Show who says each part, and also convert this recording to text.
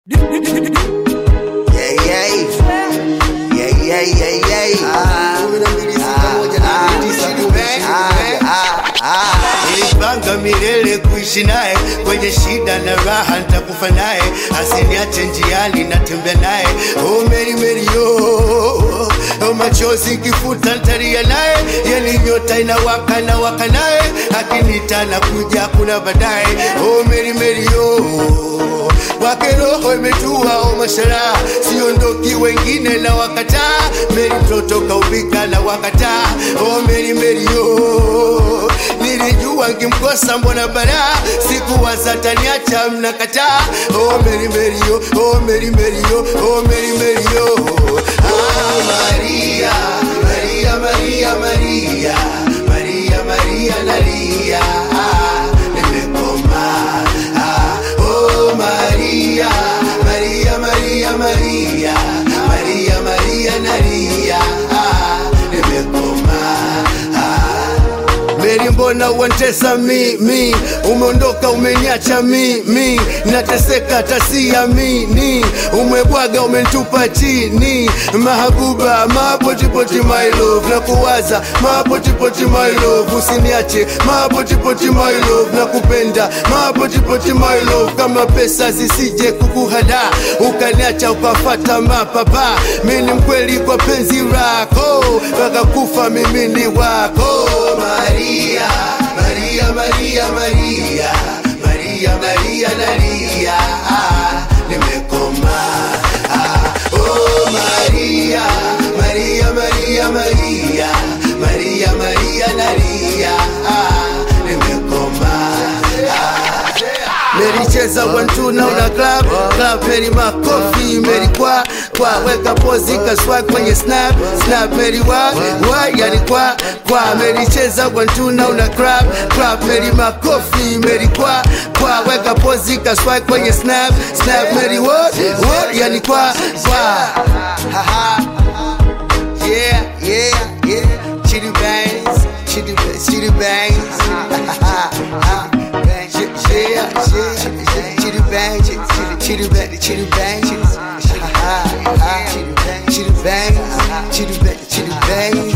Speaker 1: Yeah, yeah. Yeah, yeah, yeah, yeah. Kumi na mbili sita moja nane tisa kumi. Ah, ah, ah.
Speaker 2: Nilipanga milele kuishi naye kwenye shida na raha, nitakufa naye, asiniache njiani, natembea naye. Oh Mary Mary oh, oh machozi kifuta, ntalia naye, yani nyota inawaka na waka naye, akinita na kuja kuna baadaye. Oh Mary Mary oh, kwake roho imetua, oh mashara, siondoki, wengine na wakataa. Mary mtoto kaubika na wakataa. Oh Mary Mary oh, nilijua ngimkosa mbona bara sikuwaza taniacha mnakataa oh Mary Mary oh, oh Mary Mary oh, oh Mary Mary oh ah Maria Maria Maria Maria Maria Maria nalia ah, nimekoma ah, oh Maria Maria Maria Maria Maria Maria nalia ah, nimekoma ah, Meri, mbona uantesa mi mi, umeondoka umeniacha mi mi, nateseka tasiamini, umebwaga umenitupa chini, mahabuba mapotipoti my love, na kuwaza mapotipoti my love, usiniache mapotipoti my love, na kupenda mapotipoti my love, kama pesa zisije kukuhada, ukaniacha ukafata mapapa, mimi mkweli kwa penzi lako, mpaka kufa mimi ni wako Maria, Maria, Maria, Maria, Maria, Maria, nalia, ah, nimekoma. Ah, oh Maria, Maria, Maria, Maria, Maria, Maria, nalia, ah, nimekoma. Ah, Meri cheza one two na una club club Meri makofi Meri kwa kwa weka pozi kaswa kwenye snap snap Meri wa wa yani kwa kwa Meri cheza one two na una club club Meri makofi Meri kwa kwa weka pozi kaswa kwenye snap snap Meri wa wa yani kwa kwa ha ha yeah yeah yeah chitty bangs chitty chitty bangs yeah, yeah, chitty bang, chitty chitty bang, chitty bang, chitty bang, chitty bang, chitty bang, chitty bang.